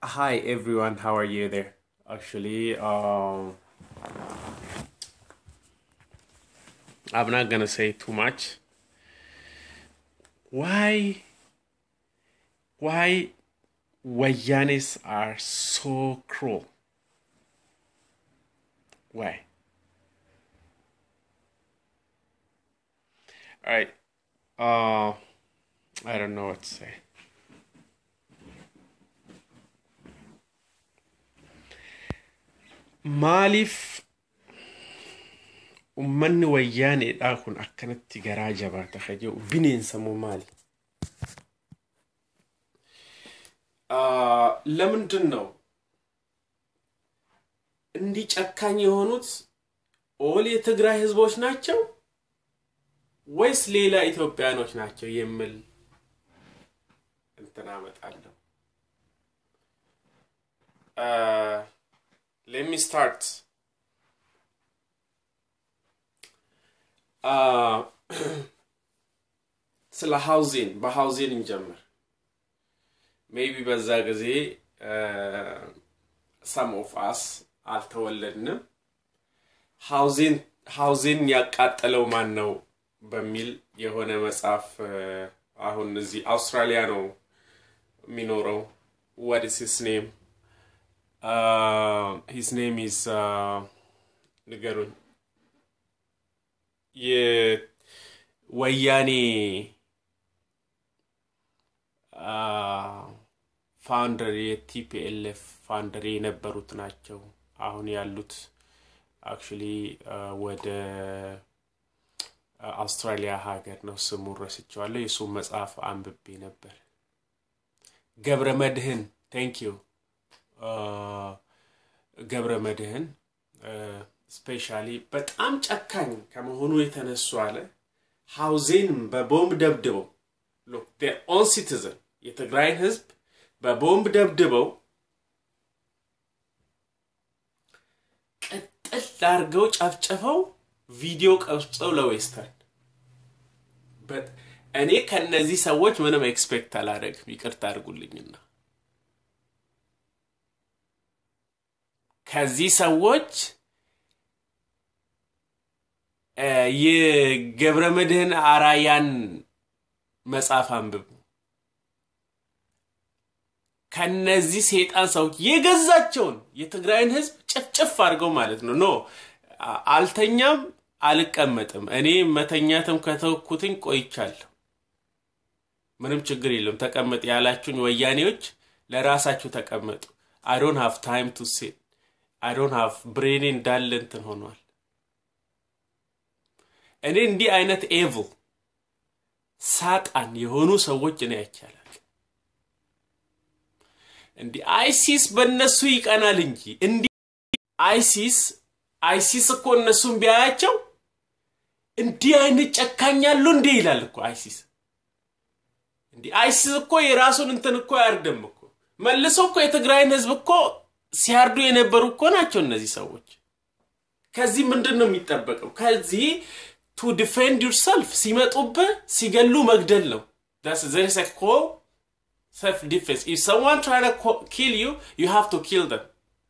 Hi everyone, how are you there? Actually, um, I'm not gonna say too much. Why, why Wayanis are so cruel? Why? Alright, uh, I don't know what to say. Maaliif ummanni wayyaaneedhaa kun akkanatti garaa jabaata ka jedhu bineensa moo maali? ለምንድን ነው እንዲህ ጨካኝ የሆኑት? ኦል የትግራይ ህዝቦች ናቸው ወይስ ሌላ ኢትዮጵያኖች ናቸው የሚል እንትን አመጣለሁ። let me start. ስለ ሃውዚን በሃውዚን እንጀምር። ሜቢ በዛ ጊዜ ሰም ኦፍ አስ አልተወለድንም። ሃውዚን ሃውዚን ያቃጠለው ማን ነው በሚል የሆነ መጽሐፍ አሁን እዚህ አውስትራሊያ ነው የሚኖረው። what is his name? Uh, his name is uh, ንገሩኝ። የወያኔ ፋውንደር የቲፒኤልኤፍ ፋውንደር የነበሩት ናቸው። አሁን ያሉት አክቹሊ ወደ አውስትራሊያ ሀገር ነው። ስሙ ረስቸዋለሁ። የእሱም መጽሐፍ አንብቤ ነበር። ገብረ መድህን ቴንክ ዩ ገብረ መድህን ስፔሻሊ በጣም ጨካኝ ከመሆኑ የተነሱ አለ ሀውዜን በቦምብ ደብድበው ሎክ ዴር ኦን ሲቲዝን የትግራይን ህዝብ በቦምብ ደብድበው ቅጥል አድርገው ጨፍጨፈው ቪዲዮ ቀርጸው ለዌስተርን እኔ ከነዚህ ሰዎች ምንም ኤክስፔክት አላደረግም። ይቅርታ አድርጉልኝና ከዚህ ሰዎች የገብረ መድህን አራያን መጽሐፍ አንብቡ። ከነዚህ ሴጣን ሰዎች የገዛቸውን የትግራይን ህዝብ ጭፍጭፍ አድርገው ማለት ነው። ኖ አልተኛም፣ አልቀመጥም። እኔ መተኛትም ከተውኩትኝ ቆይቻለሁ። ምንም ችግር የለም። ተቀመጥ ያላችሁኝ ወያኔዎች ለራሳችሁ ተቀመጡ። አይ ዶንት ሃቭ ታይም ቱ ሴት አይ ዶንት ሃቭ ብሬኔ እንዳለ እንትን ሆኗል። እኔ እንዲህ አይነት ኤቭል ሳጣን የሆኑ ሰዎች እኔ አይቻላል። እንዲህ አይሲስ በእነሱ ይቀናል እንጂ እንዲህ አይሲስ አይሲስ እኮ እነሱን ቢያያቸው እንዲህ አይነት ጨካኛሉ እንዴ ይላል እኮ አይሲስ። እንዲህ አይሲስ እኮ የራሱን እንትን እኮ አያርድም እኮ መልሶ እኮ የትግራይን ህዝብ እኮ ሲያርዱ የነበሩ እኮ ናቸው እነዚህ ሰዎች። ከዚህ ምንድን ነው የሚጠበቀው? ከዚህ ቱ ዲፌንድ ዩርሰልፍ ሲመጡብህ ሲገሉ መግደል ነው። ዘርስ ኮ ሰልፍ ዲፌንስ ኢፍ ሰምዋን ትራይ ኪል ዩ ዩ ሃቭ ቱ ኪል ደም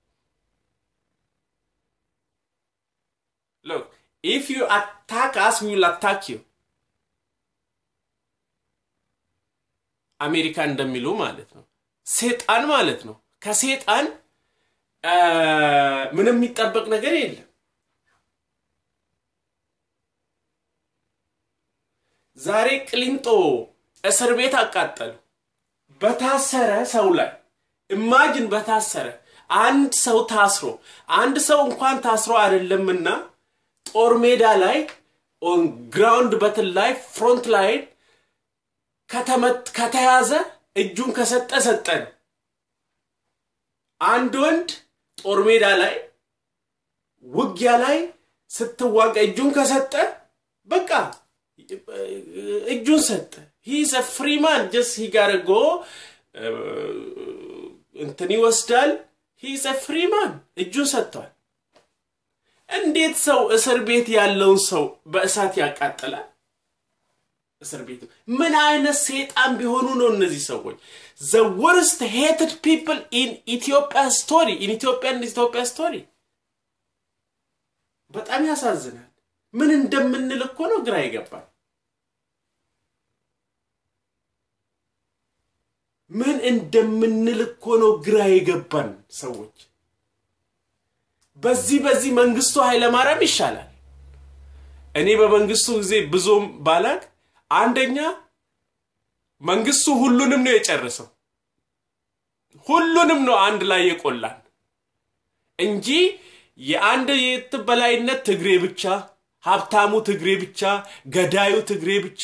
ሎክ ኢፍ ዩ አታክ አስ ዊ ዊል አታክ ዩ አሜሪካ እንደሚሉ ማለት ነው። ሴጣን ማለት ነው። ከሴጣን ምንም የሚጠበቅ ነገር የለም። ዛሬ ቅሊንጦ እስር ቤት አቃጠሉ። በታሰረ ሰው ላይ ኢማጅን በታሰረ አንድ ሰው ታስሮ አንድ ሰው እንኳን ታስሮ አይደለምና ጦር ሜዳ ላይ ኦን ግራውንድ በትል ላይ ፍሮንት ላይን ከተያዘ እጁን ከሰጠ ሰጠ ነው። አንድ ወንድ ጦር ሜዳ ላይ ውጊያ ላይ ስትዋጋ እጁን ከሰጠ በቃ እጁን ሰጠ። ሂስ ፍሪማን ጀስ ሂጋረጎ እንትን ይወስዳል። ሂስ ፍሪማን እጁን ሰጥቷል። እንዴት ሰው እስር ቤት ያለውን ሰው በእሳት ያቃጥላል? እስር ቤት ምን አይነት ሰይጣን ቢሆኑ ነው እነዚህ ሰዎች? ዘ ወርስት ሄትድ ፒፕል ኢን ኢትዮጵያ ስቶሪ ኢን ኢትዮጵያን ኢትዮጵያ ስቶሪ። በጣም ያሳዝናል። ምን እንደምንል እኮ ነው ግራ ይገባል። ምን እንደምንል እኮ ነው ግራ የገባን ሰዎች። በዚህ በዚህ መንግስቱ ኃይለማርያም ይሻላል። እኔ በመንግስቱ ጊዜ ብዙም ባላቅ አንደኛ መንግስቱ ሁሉንም ነው የጨረሰው። ሁሉንም ነው አንድ ላይ የቆላን እንጂ የአንድ የትበላይነት ትግሬ ብቻ፣ ሀብታሙ ትግሬ ብቻ፣ ገዳዩ ትግሬ ብቻ፣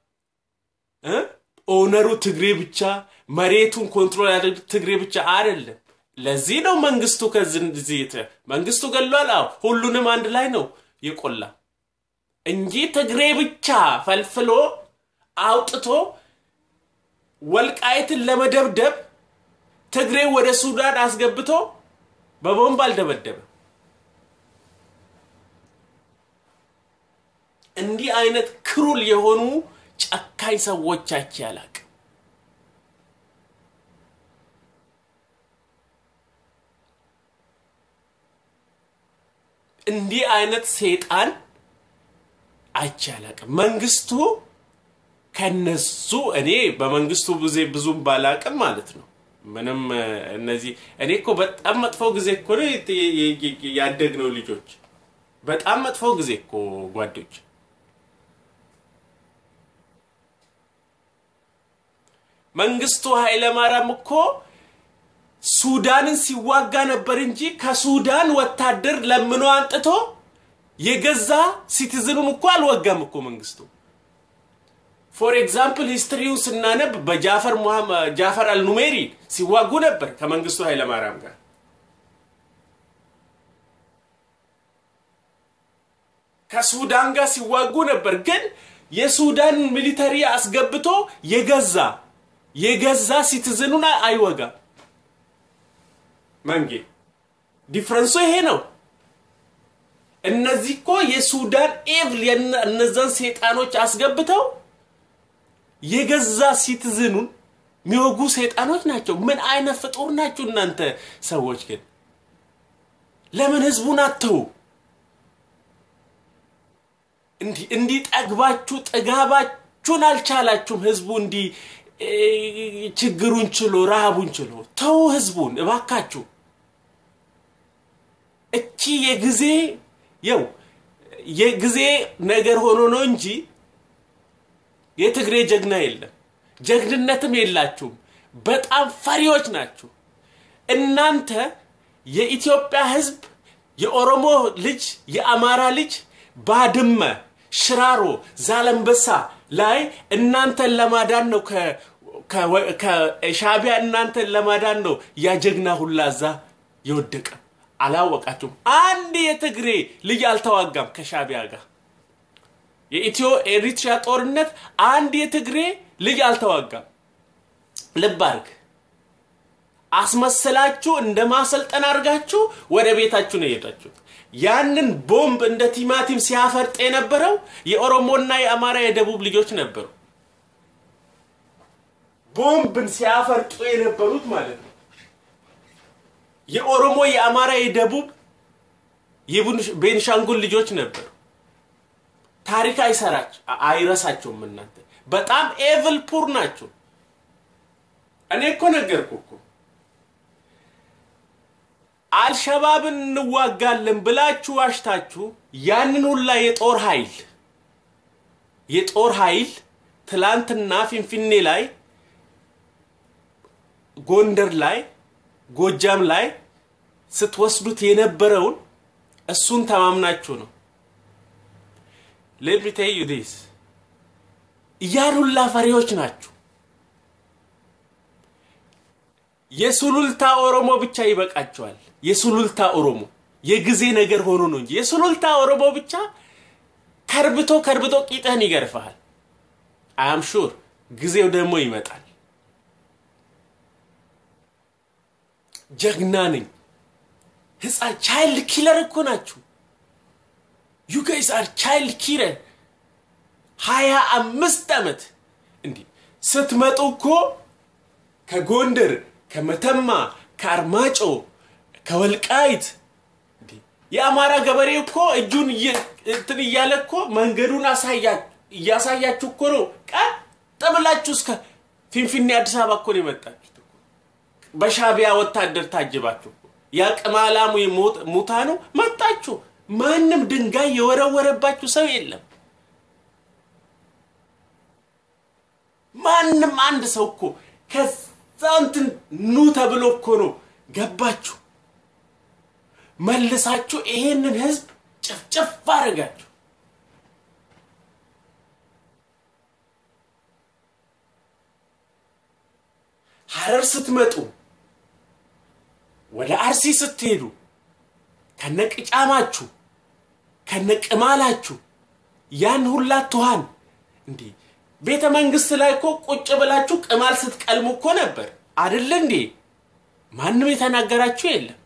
ኦነሩ ትግሬ ብቻ፣ መሬቱን ኮንትሮል ያደርግ ትግሬ ብቻ አይደለም። ለዚህ ነው መንግስቱ ከዚህ መንግስቱ ገሏል። አዎ ሁሉንም አንድ ላይ ነው የቆላ እንጂ ትግሬ ብቻ ፈልፍሎ አውጥቶ ወልቃይትን ለመደብደብ ትግሬ ወደ ሱዳን አስገብቶ በቦምብ አልደበደበም። እንዲህ አይነት ክሩል የሆኑ ጨካኝ ሰዎቻች ያላቅ እንዲህ አይነት ሰይጣን አይቻላቅም። መንግስቱ ከነሱ እኔ በመንግስቱ ጊዜ ብዙም ባላቅም ማለት ነው። ምንም እነዚህ እኔ እኮ በጣም መጥፎ ጊዜ እኮ ነው ያደግነው ልጆች፣ በጣም መጥፎ ጊዜ እኮ ጓዶች። መንግስቱ ኃይለማርያም እኮ ሱዳንን ሲዋጋ ነበር እንጂ ከሱዳን ወታደር ለምኖ አንጥቶ የገዛ ሲቲዝኑን እኮ አልወጋም እኮ መንግስቱ። ፎር ኤግዛምፕል ሂስትሪውን ስናነብ በጃፈር ጃፈር አልኑሜሪ ሲዋጉ ነበር ከመንግስቱ ኃይለማርያም ጋር። ከሱዳን ጋር ሲዋጉ ነበር። ግን የሱዳን ሚሊተሪ አስገብቶ የገዛ የገዛ ሲቲዝኑን አይወጋም። መንጌ ዲፍረንሱ ይሄ ነው። እነዚህ እኮ የሱዳን ኤቭል እነዛን ሰይጣኖች አስገብተው የገዛ ሲቲዝኑን የሚወጉ ሰይጣኖች ናቸው። ምን አይነት ፍጡር ናችሁ እናንተ ሰዎች? ግን ለምን ህዝቡን አተው እንዲህ ጠግባችሁ ጥጋባችሁን አልቻላችሁም? ህዝቡ እንዲህ ችግሩን ችሎ ረሃቡን ችሎ ተው ህዝቡን እባካችሁ። እቺ የጊዜ የው የጊዜ ነገር ሆኖ ነው እንጂ የትግሬ ጀግና የለም፣ ጀግንነትም የላችሁም። በጣም ፈሪዎች ናችሁ እናንተ። የኢትዮጵያ ህዝብ፣ የኦሮሞ ልጅ፣ የአማራ ልጅ ባድመ፣ ሽራሮ፣ ዛለንበሳ ላይ እናንተን ለማዳን ነው ከሻቢያ እናንተን ለማዳን ነው ያ ጀግና ሁላ እዛ የወደቀ አላወቃችሁም? አንድ የትግሬ ልጅ አልተዋጋም ከሻቢያ ጋር። የኢትዮ ኤሪትሪያ ጦርነት አንድ የትግሬ ልጅ አልተዋጋም። ልብ አርግ። አስመስላችሁ እንደ ማሰልጠን አድርጋችሁ ወደ ቤታችሁ ነው የሄዳችሁት። ያንን ቦምብ እንደ ቲማቲም ሲያፈርጥ የነበረው የኦሮሞና የአማራ የደቡብ ልጆች ነበሩ። ቦምብን ሲያፈርጡ የነበሩት ማለት ነው። የኦሮሞ የአማራ የደቡብ የቤንሻንጉል ልጆች ነበሩ። ታሪክ አይሰራች አይረሳቸውም። እናንተ በጣም ኤቭል ፑር ናቸው። እኔ እኮ ነገርኩ እኮ አልሸባብን እንዋጋለን ብላችሁ ዋሽታችሁ ያንን ሁላ የጦር ኃይል የጦር ኃይል ትላንትና ፊንፊኔ ላይ፣ ጎንደር ላይ፣ ጎጃም ላይ ስትወስዱት የነበረውን እሱን ተማምናችሁ ነው። ሌት ሚ ቴል ዩ ዲስ ያን ሁላ ፈሪዎች ናችሁ። የሱሉልታ ኦሮሞ ብቻ ይበቃቸዋል። የሱሉልታ ኦሮሞ የጊዜ ነገር ሆኖ ነው እንጂ የሱሉልታ ኦሮሞ ብቻ ከርብቶ ከርብቶ ቂጥህን ይገርፈሃል። አም ሹር ጊዜው ደግሞ ይመጣል። ጀግና ነኝ። ህፃን ቻይልድ ኪለር እኮ ናችሁ። ዩ ጋይስ አር ቻይልድ ኪለር። ሀያ አምስት ዓመት እንዲህ ስትመጡ እኮ ከጎንደር ከመተማ ከአርማጮ ከወልቃይት የአማራ ገበሬ እኮ እጁን እንትን እያለ እኮ መንገዱን እያሳያችሁ እኮ ነው ቀጥ ብላችሁ እስከ ፊንፊኔ አዲስ አበባ እኮ ነው የመጣችሁት። በሻቢያ ወታደር ታጅባችሁ ያቅማላሙ ሙታ ነው መጣችሁ። ማንም ድንጋይ የወረወረባችሁ ሰው የለም። ማንም አንድ ሰው እኮ ከዛ እንትን ኑ ተብሎ እኮ ነው ገባችሁ። መልሳችሁ ይሄንን ህዝብ ጭፍጭፍ አደረጋችሁ። ሀረር ስትመጡ ወደ አርሲ ስትሄዱ ከነቅጫማችሁ ከነቅማላችሁ ያን ሁላ ትኋን እንዲህ ቤተ መንግስት ላይ እኮ ቁጭ ብላችሁ ቅማል ስትቀልሙ እኮ ነበር አደለ እንዴ? ማንም የተናገራችሁ የለም።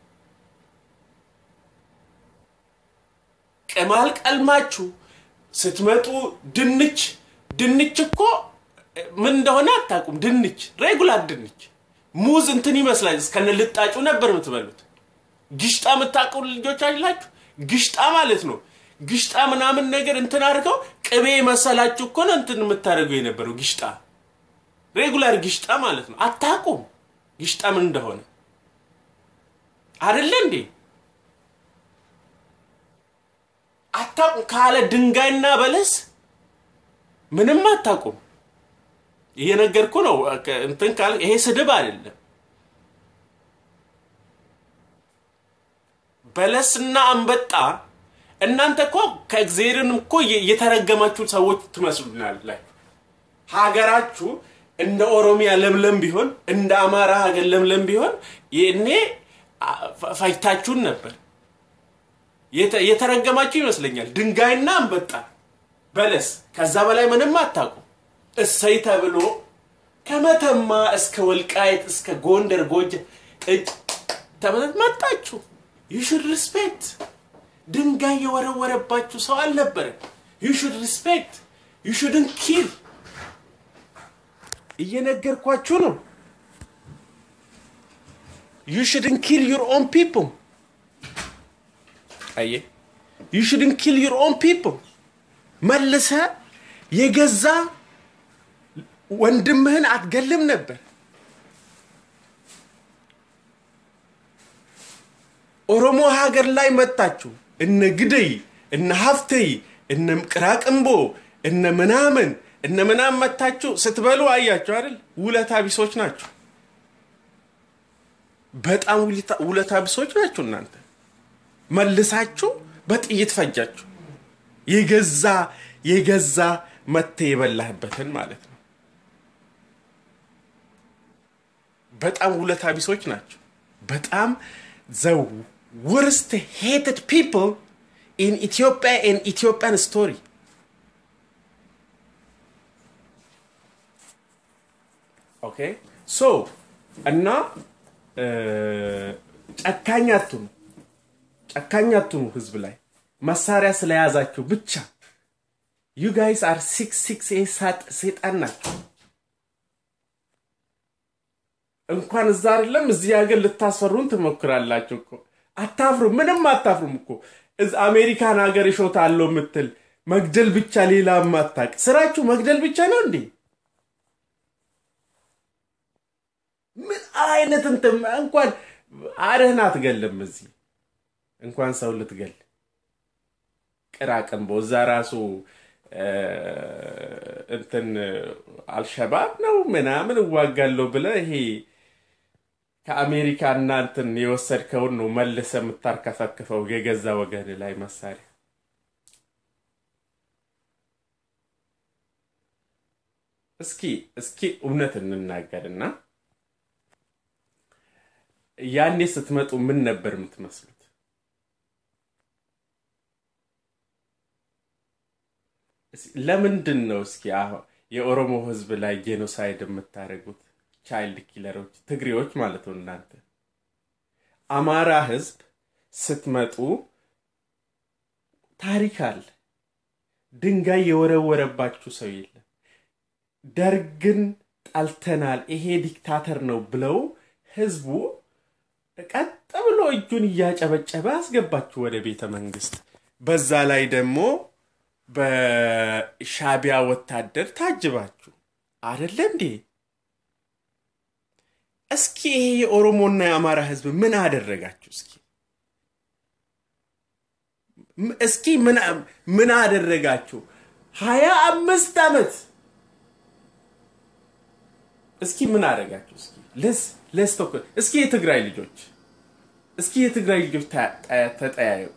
ቅማል ቀልማችሁ ስትመጡ ድንች ድንች እኮ ምን እንደሆነ አታውቁም። ድንች ሬጉላር ድንች ሙዝ እንትን ይመስላል እስከነ ልጣጩ ነበር የምትበሉት። ግሽጣ የምታውቁ ልጆች አላችሁ? ግሽጣ ማለት ነው። ግሽጣ ምናምን ነገር እንትን አድርገው ቅቤ መሰላችሁ እኮ ነው እንትን የምታደርገው የነበረው ግሽጣ፣ ሬጉላር ግሽጣ ማለት ነው። አታውቁም ግሽጣ ምን እንደሆነ አይደለ እንዴ? አታውቁም። ካለ ድንጋይና በለስ ምንም አታውቁም። እየነገርኩ ነው። እንትን ካለ ይሄ ስድብ አይደለም። በለስና አንበጣ እናንተ እኮ ከእግዚአብሔርን እኮ የተረገማችሁ ሰዎች ትመስሉናላችሁ። ሀገራችሁ እንደ ኦሮሚያ ለምለም ቢሆን እንደ አማራ ሀገር ለምለም ቢሆን ይኔ ፈጅታችሁን ነበር። የተረገማችሁ ይመስለኛል። ድንጋይና አንበጣ በለስ፣ ከዛ በላይ ምንም አታውቁም። እሰይ ተብሎ ከመተማ እስከ ወልቃየት እስከ ጎንደር ጎጀ ተመለት መጣችሁ። ዩ ሹድ ሪስፔክት። ድንጋይ የወረወረባችሁ ሰው አልነበረም። ዩ ሹድ ሪስፔክት። ዩ ሹድን ኪል። እየነገርኳችሁ ነው። ዩ ሹድን ኪል ዩር ኦን ፒፕል። አየ ዩ ሹድን ኪል ዩር ኦን ፒፕል። መልሰ የገዛ ወንድምህን አትገልም ነበር። ኦሮሞ ሀገር ላይ መጣችሁ እነ ግደይ እነ ሀፍተይ እነ ቅራቅንቦ እነ ምናምን እነ ምናምን መታችሁ ስትበሉ አያችሁ አይደል? ውለታ ቢሶች ናችሁ። በጣም ውለታ ቢሶች ናችሁ እናንተ። መልሳችሁ በጥይት ፈጃችሁ። የገዛ የገዛ መተ የበላህበትን ማለት ነው። በጣም ውለታ ቢሶች ናቸው። በጣም ዘ worst hated people in Ethiopia and Ethiopian story. ኦኬ ሶ እና ጨካኝ አትኑ፣ ጨካኝ አትኑ ህዝብ ላይ መሳሪያ ስለያዛችሁ ብቻ ዩ ጋይስ አር ሲክስ ሲክስ ሴጣን ናቸው። እንኳን እዛ አይደለም እዚህ ሀገር ልታስፈሩን ትሞክራላችሁ እኮ። አታፍሩም፣ ምንም አታፍሩም እኮ። አሜሪካን ሀገር እሾት አለው የምትል መግደል ብቻ ሌላ ማታቅ ስራችሁ መግደል ብቻ ነው እንዴ? ምን አይነት እንትን እንኳን አደህን አትገልም እዚህ እንኳን ሰው ልትገል ቅራቅንቦ እዛ ራሱ እንትን አልሸባብ ነው ምናምን እዋጋለሁ ብለ ይሄ ከአሜሪካ እና እንትን የወሰድከውን ነው መልሰ የምታርከፈክፈው የገዛ ወገን ላይ መሳሪያ። እስኪ እስኪ እውነት እንናገርና ያኔ ስትመጡ ምን ነበር የምትመስሉት? ለምንድን ነው እስኪ የኦሮሞ ህዝብ ላይ ጄኖሳይድ የምታደርጉት? ቻይልድ ኪለሮች ትግሬዎች ማለት ነው እናንተ። አማራ ህዝብ ስትመጡ ታሪክ አለ። ድንጋይ የወረወረባችሁ ሰው የለም። ደርግን ጠልተናል፣ ይሄ ዲክታተር ነው ብለው ህዝቡ ቀጥ ብሎ እጁን እያጨበጨበ አስገባችሁ ወደ ቤተ መንግስት። በዛ ላይ ደግሞ በሻቢያ ወታደር ታጅባችሁ አደለ እንዴ? እስኪ ይሄ የኦሮሞና የአማራ ህዝብ ምን አደረጋችሁ? እስኪ እስኪ ምን አደረጋችሁ? ሀያ አምስት ዓመት እስኪ ምን አደረጋችሁ? እስኪ ለስ ለስቶክ እስኪ የትግራይ ልጆች እስኪ የትግራይ ልጆች ተጠያየቁ።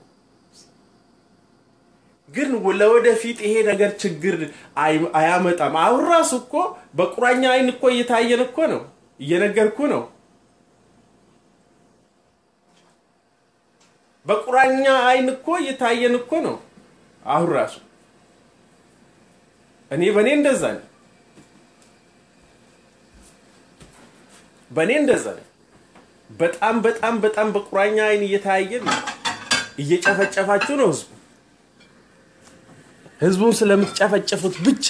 ግን ለወደፊት ይሄ ነገር ችግር አያመጣም። አሁን ራሱ እኮ በቁራኛ አይን እኮ እየታየን እኮ ነው፣ እየነገርኩ ነው። በቁራኛ አይን እኮ እየታየን እኮ ነው። አሁን ራሱ እኔ በእኔ እንደዛ ነው። በእኔ እንደዛ ነው። በጣም በጣም በጣም በቁራኛ አይን እየታየን እየጨፈጨፋችሁ ነው ህዝቡ ህዝቡን ስለምትጨፈጨፉት ብቻ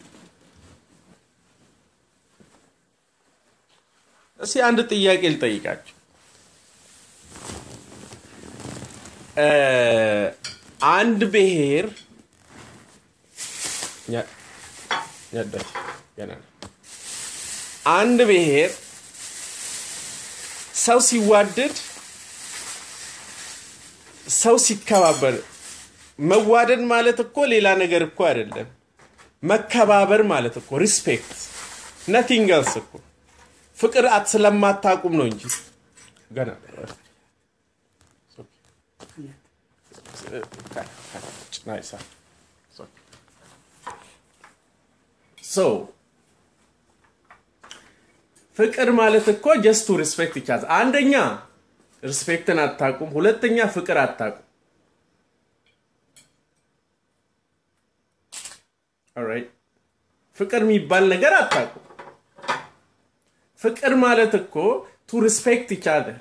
እስኪ አንድ ጥያቄ ልጠይቃችሁ። አንድ ብሔር አንድ ብሔር ሰው ሲዋደድ ሰው ሲከባበር መዋደድ ማለት እኮ ሌላ ነገር እኮ አይደለም። መከባበር ማለት እኮ ሪስፔክት ነቲንግ ኤልስ እኮ ፍቅር አት ስለማታቁም ነው እንጂ ገና ፍቅር ማለት እኮ ጀስቱ ሪስፔክት ይቻላል። አንደኛ ሪስፔክትን አታቁም፣ ሁለተኛ ፍቅር አታቁም። ኦራይት ፍቅር የሚባል ነገር አታውቁም። ፍቅር ማለት እኮ ቱ ሪስፔክት ይቻላል።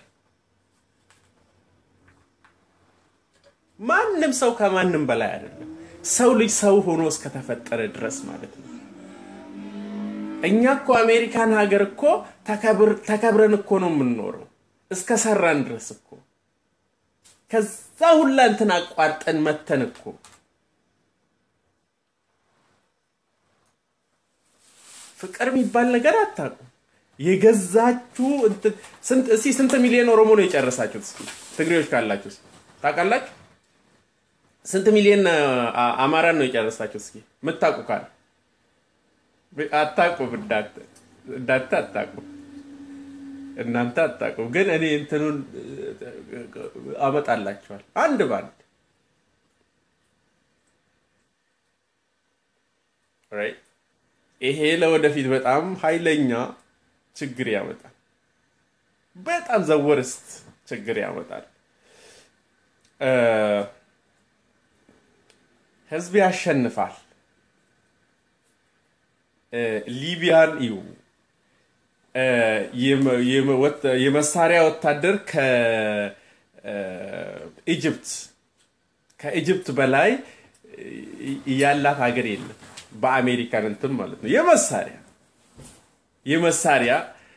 ማንም ሰው ከማንም በላይ አይደለም። ሰው ልጅ ሰው ሆኖ እስከተፈጠረ ድረስ ማለት ነው። እኛ እኮ አሜሪካን ሀገር እኮ ተከብረን እኮ ነው የምንኖረው እስከ ሰራን ድረስ እኮ ከዛ ሁላ እንትን አቋርጠን መተን እኮ ፍቅር የሚባል ነገር አታውቁም። የገዛችሁ እስኪ ስንት ሚሊዮን ኦሮሞ ነው የጨረሳችሁት? እስኪ ትግሬዎች ካላችሁ ታውቃላችሁ? ስንት ሚሊዮን አማራን ነው የጨረሳችሁት? እስኪ የምታውቁ ካለ አታውቁም። እንዳንተ አታውቁም። እናንተ አታውቁም። ግን እኔ እንትኑን አመጣላችኋል አንድ ባንድ ራይት ይሄ ለወደፊት በጣም ኃይለኛ ችግር ያመጣል። በጣም ዘወርስት ችግር ያመጣል። ህዝብ ያሸንፋል። ሊቢያን እዩ። የመሳሪያ ወታደር ከኢጅፕት ከኢጅፕት በላይ ያላት ሀገር የለም። በአሜሪካን እንትን ማለት ነው። የመሳሪያ የመሳሪያ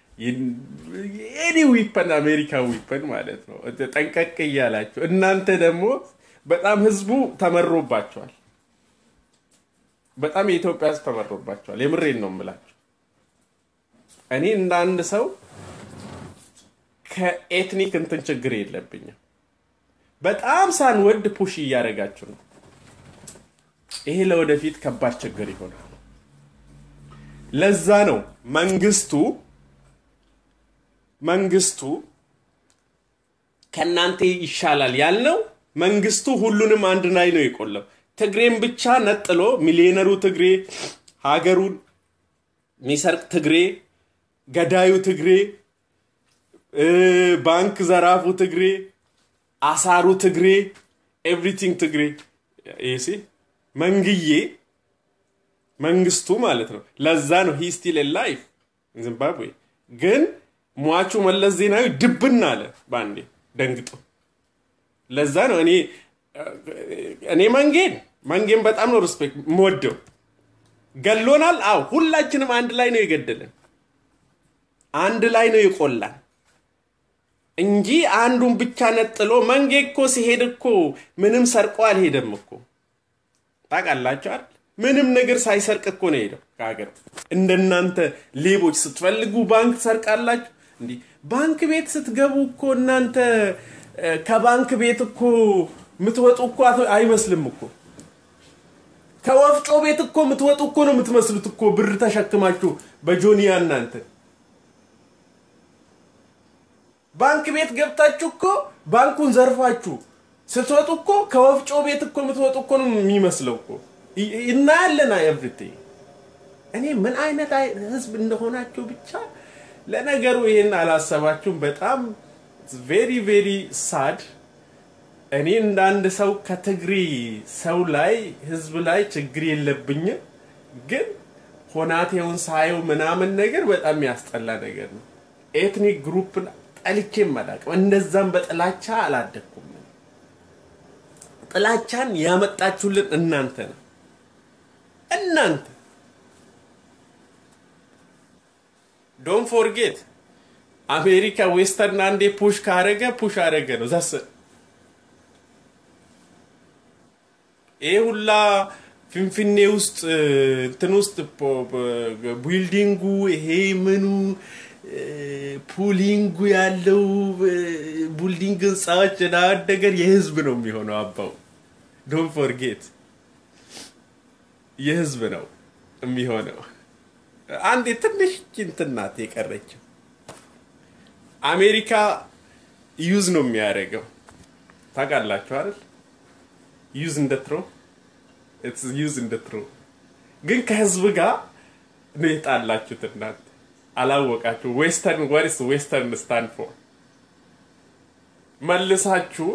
ኤኒ ዊፐን አሜሪካ ዊፐን ማለት ነው። ጠንቀቅ እያላችሁ እናንተ ደግሞ በጣም ህዝቡ ተመሮባቸዋል። በጣም የኢትዮጵያ ህዝብ ተመሮባቸዋል። የምሬን ነው የምላችሁ። እኔ እንደ አንድ ሰው ከኤትኒክ እንትን ችግር የለብኝም። በጣም ሳንወድ ፑሽ እያደረጋችሁ ነው። ይሄ ለወደፊት ከባድ ችግር ይሆናል። ለዛ ነው መንግስቱ መንግስቱ ከእናንተ ይሻላል ያልነው። መንግስቱ ሁሉንም አንድ ላይ ነው የቆለው። ትግሬን ብቻ ነጥሎ ሚሊዮነሩ ትግሬ፣ ሀገሩን ሚሰርቅ ትግሬ፣ ገዳዩ ትግሬ፣ ባንክ ዘራፉ ትግሬ፣ አሳሩ ትግሬ፣ ኤቭሪቲንግ ትግሬ ይሲ መንግዬ መንግስቱ ማለት ነው። ለዛ ነው ሂ ስቲል ላይፍ ዚምባብዌ። ግን ሟቹ መለስ ዜናዊ ድብን አለ ባንዴ ደንግጦ። ለዛ ነው እኔ እኔ መንጌን መንጌም በጣም ነው ሪስፔክት የምወደው። ገሎናል። አዎ ሁላችንም አንድ ላይ ነው የገደለን፣ አንድ ላይ ነው የቆላን እንጂ አንዱን ብቻ ነጥሎ መንጌ እኮ ሲሄድ እኮ ምንም ሰርቆ አልሄደም እኮ ታውቃላችሁ አይደል? ምንም ነገር ሳይሰርቅ እኮ ነው ሄደው ከሀገር። እንደናንተ ሌቦች ስትፈልጉ ባንክ ትሰርቃላችሁ። እንዲህ ባንክ ቤት ስትገቡ እኮ እናንተ ከባንክ ቤት እኮ የምትወጡ እኮ አይመስልም እኮ ከወፍጮ ቤት እኮ የምትወጡ እኮ ነው የምትመስሉት እኮ ብር ተሸክማችሁ በጆኒያ እናንተ ባንክ ቤት ገብታችሁ እኮ ባንኩን ዘርፋችሁ ስትወጡ እኮ ከወፍጮ ቤት እኮ የምትወጡ እኮ ነው የሚመስለው እኮ እናያለን። ኤቭሪቲንግ እኔ ምን አይነት ህዝብ እንደሆናችሁ ብቻ ለነገሩ ይሄን አላሰባችሁም። በጣም ቬሪ ቬሪ ሳድ። እኔ እንደ አንድ ሰው ከትግሪ ሰው ላይ ህዝብ ላይ ችግር የለብኝም፣ ግን ሆናቴውን ሳየው ምናምን ነገር በጣም ያስጠላ ነገር ነው። ኤትኒክ ግሩፕ ጠልቼም አላውቅም። እንደዛም በጥላቻ አላደግኩም። ጥላቻን ያመጣችሁልን እናንተ ነው። እናንተ ዶን ፎርጌት አሜሪካ ዌስተርን አንዴ ፑሽ ካረገ ፑሽ አረገ ነው ዛስ ይሄ ሁላ ፊንፊኔ ውስጥ እንትን ውስጥ ቢልዲንጉ ይሄ ምኑ ፑሊንጉ ያለው ቡልዲንግ ህንፃዎች ነገር የህዝብ ነው የሚሆነው። አባው ዶን ፎርጌት የህዝብ ነው የሚሆነው። አንድ ትንሽ እንትን ናት የቀረችው። አሜሪካ ዩዝ ነው የሚያደርገው ታውቃላችሁ አይደል? ዩዝ እንደ ትሮ ዩዝ እንደ ትሮ ግን ከህዝብ ጋር ነው የጣላችሁት እናንተ አላወቃችሁ። ዌስተርን ወርስ ዌስተርን ስታንድ ፎር መልሳችሁ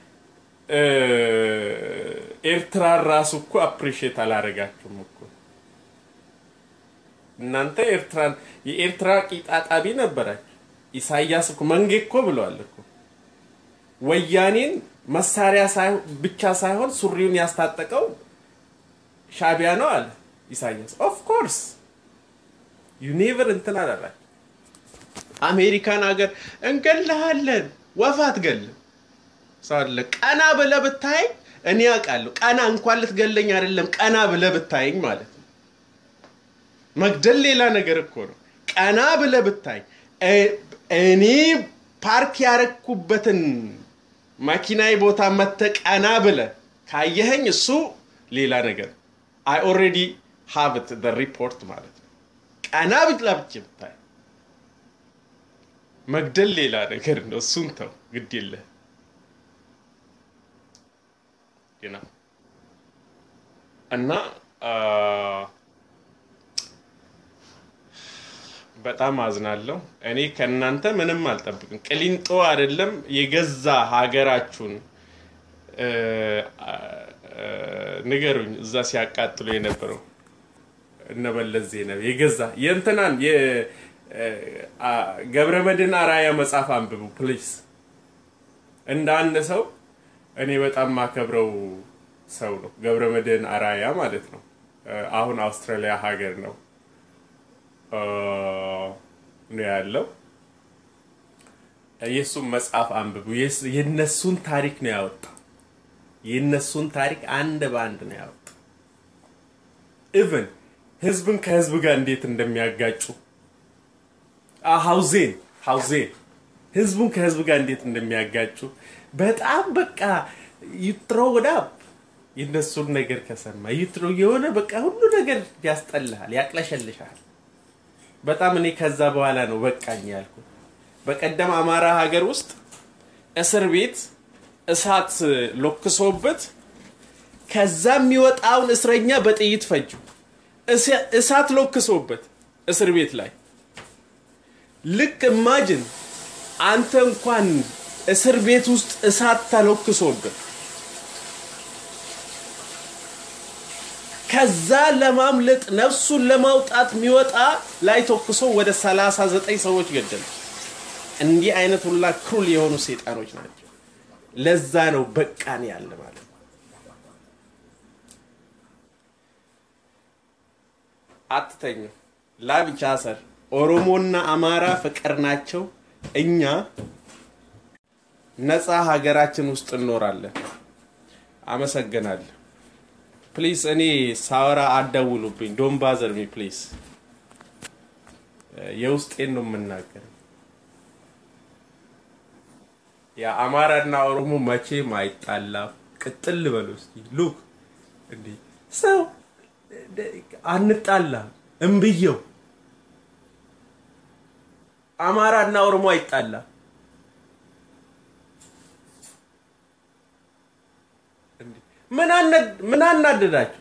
ኤርትራ ራሱ እኮ አፕሪሺየት አላረጋችሁም እኮ እናንተ ኤርትራን የኤርትራ ቂጣጣቢ ነበራችሁ። ኢሳያስ እኮ መንጌ እኮ ብለዋል እኮ ወያኔን መሳሪያ ብቻ ሳይሆን ሱሪውን ያስታጠቀው ሻቢያ ነው አለ ኢሳያስ። ኦፍ ኮርስ ዩ ኔቨር እንትን አላላችሁ። አሜሪካን ሀገር እንገልሃለን፣ ወፍ አትገልም። ሳለ ቀና ብለህ ብታየኝ እኔ አውቃለሁ። ቀና እንኳን ልትገለኝ አይደለም ቀና ብለህ ብታየኝ ማለት ነው። መግደል ሌላ ነገር እኮ ነው። ቀና ብለህ ብታየኝ እኔ ፓርክ ያረኩበትን መኪናዬ ቦታ መተህ ቀና ብለህ ካየኸኝ እሱ ሌላ ነገር አይ ኦልሬዲ ሃቭ ኢት ሪፖርት ማለት ነው። ቀና ብላ ብቻ ብታይ መግደል ሌላ ነገር ነው። እሱን ተው፣ ግድ የለህ እና በጣም አዝናለሁ። እኔ ከእናንተ ምንም አልጠብቅም። ቅሊንጦ አይደለም የገዛ ሀገራችሁን ንገሩኝ። እዛ ሲያቃጥሉ የነበረው እነበለዝ ዜናዊ የገዛ የእንትናን ገብረመድህን አራያ መጽሐፍ አንብቡ ፕሊዝ። እንደ አንድ ሰው እኔ በጣም ማከብረው ሰው ነው ገብረመድህን አራያ ማለት ነው። አሁን አውስትራሊያ ሀገር ነው ነው ያለው። የእሱን መጽሐፍ አንብቡ። የነሱን ታሪክ ነው ያወጣው። የነሱን ታሪክ አንድ በአንድ ነው ያወጣው። ኢቭን ህዝብን ከህዝብ ጋር እንዴት እንደሚያጋጩ ሀውዜን ሀውዜን ህዝቡን ከህዝብ ጋር እንዴት እንደሚያጋጩ በጣም በቃ ይትሮ ወዳ የነሱን ነገር ከሰማ ይትሮ የሆነ በቃ ሁሉ ነገር ያስጠልሃል፣ ያቅለሸልሻል። በጣም እኔ ከዛ በኋላ ነው በቃኝ ያልኩ። በቀደም አማራ ሀገር ውስጥ እስር ቤት እሳት ሎክሶበት ከዛ የሚወጣውን እስረኛ በጥይት ፈጁ። እሳት ሎክሶበት እስር ቤት ላይ ልክ እማጅን አንተ እንኳን እስር ቤት ውስጥ እሳት ተሎክሶበት ከዛ ለማምለጥ ነፍሱን ለማውጣት የሚወጣ ላይ ተኩሶ ወደ 39 ሰዎች ገደሉ። እንዲህ አይነት ሁላ ክሩል የሆኑ ሴጣኖች ናቸው። ለዛ ነው በቃን ያለ ማለት ነው። አትተኙ። ላብ ይቻሰር። ኦሮሞና አማራ ፍቅር ናቸው። እኛ ነፃ ሀገራችን ውስጥ እንኖራለን። አመሰግናለሁ። ፕሊዝ እኔ ሳወራ አደውሉብኝ። ዶን ባዘር ሚ ፕሊዝ። የውስጤን ነው የምናገር። የአማራና ኦሮሞ መቼም አይጣላም። ቅጥል በሉ እስኪ ሉክ እንዴ ሰው አንጣላም። እምብየው አማራና ኦሮሞ አይጣላም። ምን አናደዳችሁ?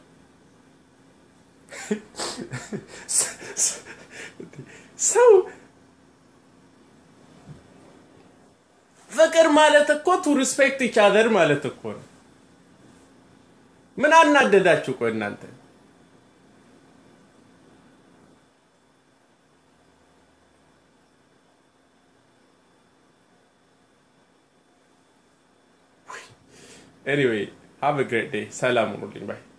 ሰው ፍቅር ማለት እኮ ቱ ሪስፔክት ኢች አዘር ማለት እኮ ነው። ምን አናደዳችሁ? ቆይ እናንተ ኤኒዌይ ሃቭ ግሬት ዴይ። ሰላም ሁኑልኝ ባይ